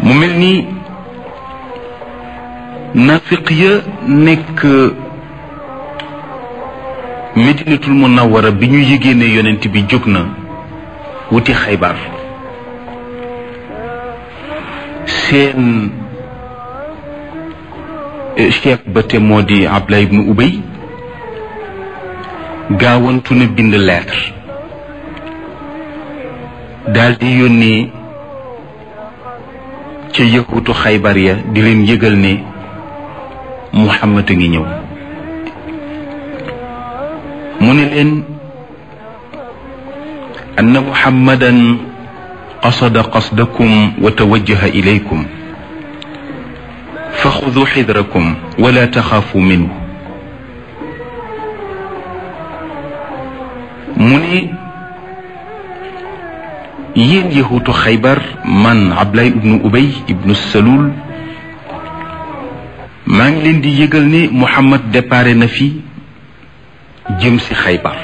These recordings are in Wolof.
mu mel ni nafiq ya nekk medinatul munawara bi ñu yëgee ne yonent bi jóg na wuti xaybar seen chef ba te moo di Abdullah ibnu Ubay gaawantu na bind lettre daal di yónnee ca yëkkutu xaybar ya di leen yëgal ne Muhammad a ngi ñëw mu ne leen anna muhammadan qasada qasdakum wa tawajjaha ilaykum fa xudu xidrakum wala taxaafu minhu mu ne yéen yahuutu xaybar man Abdullah ibnu Ubay ibnu Salul maa ngi leen di yëgal ne Muhammad déparé na fi jëm si xaybar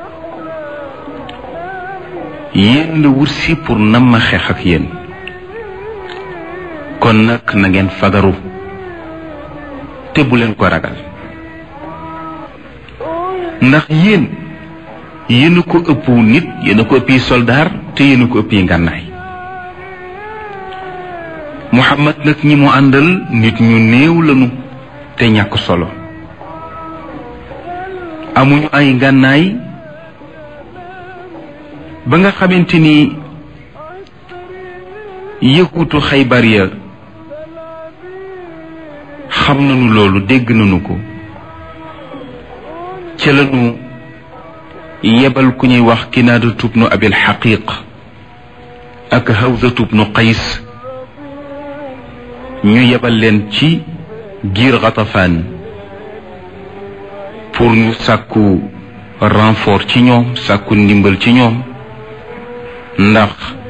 yéen la wut si pour nam ma xeex ak yéen kon nag na ngeen fagaru te bu leen ko ragal ndax yéen yéen a ko ëpp nit yéen a ko ëppi soldaar te yéen a ko ëppi ngànnaay Muhammad nag ñi mu àndal nit ñu néew lañu te ñàkk solo amuñu ay ngànnaay ba nga xamante ni yëkkutu xaybar ya xam nañu loolu dégg nañu ko ca lañu yebal ku ñuy wax kinaada tubnu abil xaqiq ak hawza tubnu qays ñu yebal leen ci giir xatafaan pour ñu sàkku renfort ci ñoom sàkku ndimbal ci ñoom ndax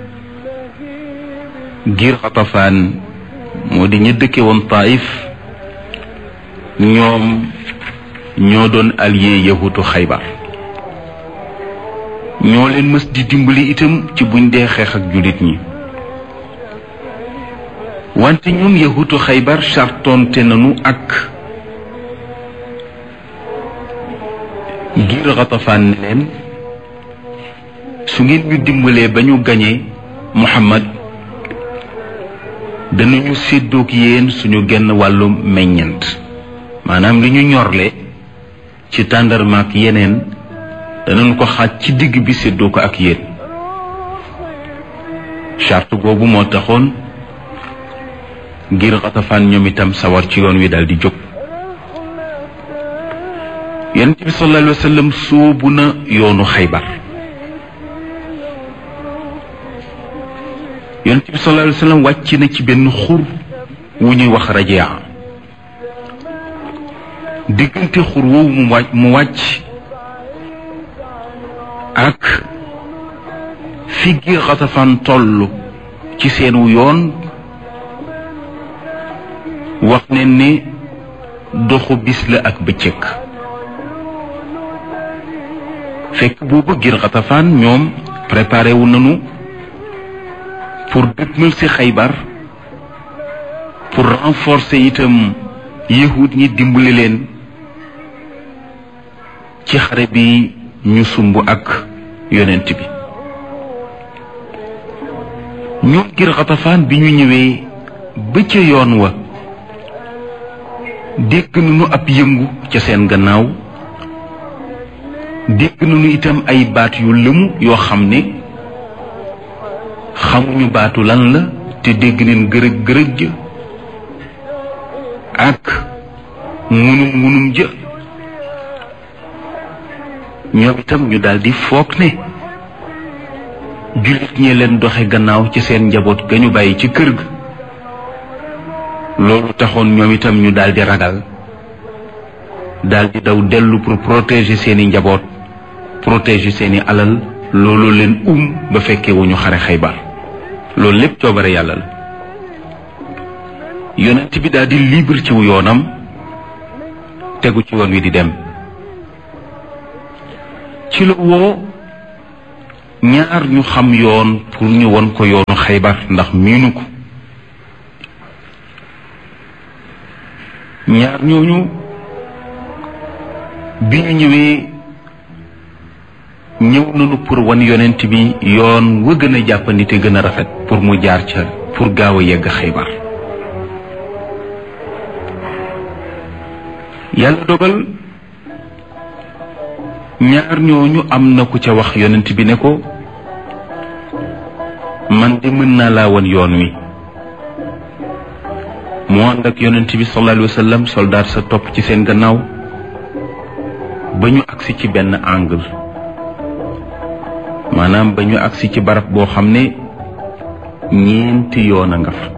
giir xatafaan moo di ña dëkke woon taif ñoom ñoo doon allié yahutu xaybar ñoo leen mës di dimbali itam ci buñ dee xeex ak jullit ñi wante ñoom yahutu xaybar sartonte nañu ak giir xatafaan ne leen su ngeen ñu dimbalee ba ñu gañee muhammad danañu séddoog yéen suñu genn wàllu meññant maanaam li ñu ñorle ci tàndarmaak yeneen danañ ko xaaj ci digg bi séddoo ko ak yéen charte boobu moo taxoon ngir xatafaan ñoom itam sawar ci yoon wi daal di jóg yonent bi sallallahu alayhi wa sallam sóobu na yoonu xaybar yonent bi sallallahu alayhi wa sallam wàcc na ci benn xur wu ñuy wax rajaa diggante xur woowu mu wàcc mu wàcc ak fi gi xatafaan toll ci seenu yoon wax ne ni doxu bis la ak bëccëg fekk boobu gir xatafaan ñoom préparé wu nañu pour dëgmal ci xaybar pour renforcer itam yahud ñi dimbali leen ci xare bi ñu sumb ak yonent bi ñoom gir xatafaan bi ñu ñëwee ba ca yoon wa dégg nañu ab yëngu ca seen gannaaw dégg nañu itam ay baat yu lëmu yoo xam ne xamuñu baatu lan la te dégg neen gërëg gërëg ja ak ngunum ngunum ja ñoom itam ñu daldi foog ne jullit ñee leen doxe gannaaw ci seen njaboot ga ñu bàyyi ci kër ga loolu taxoon ñoom itam ñu daldi ragal daldi daw dellu pour protéger seeni njaboot protéger seeni alal loolu leen um ba fekkee wu ñu xare xaybar loolu lépp coobare yàlla la yonent bi daldi libre ci wu yoonam tegu ci woon wi di dem ci la woo ñaar ñu xam yoon pour ñu won ko yoonu xaybar ndax miinu ko ñaar ñooñu bi ñu ñëwee ñëw nañu pour wan yonent bi yoon wa gën a jàppandi te gën a rafet pour mu jaar ca pour gaaw a yegg xaybar yàlla dogal ñaar ñooñu am na ku ca wax yonent bi ne ko man de mën naa laa wan yoon wi mu ànd ak yonent bi sallallahu alayhi wa sallam soldaar sa topp ci seen gannaaw ba ñu agsi ci benn angle maanaam ba ñu agsi ci barab boo xam ne ñeenti yoon a nga fa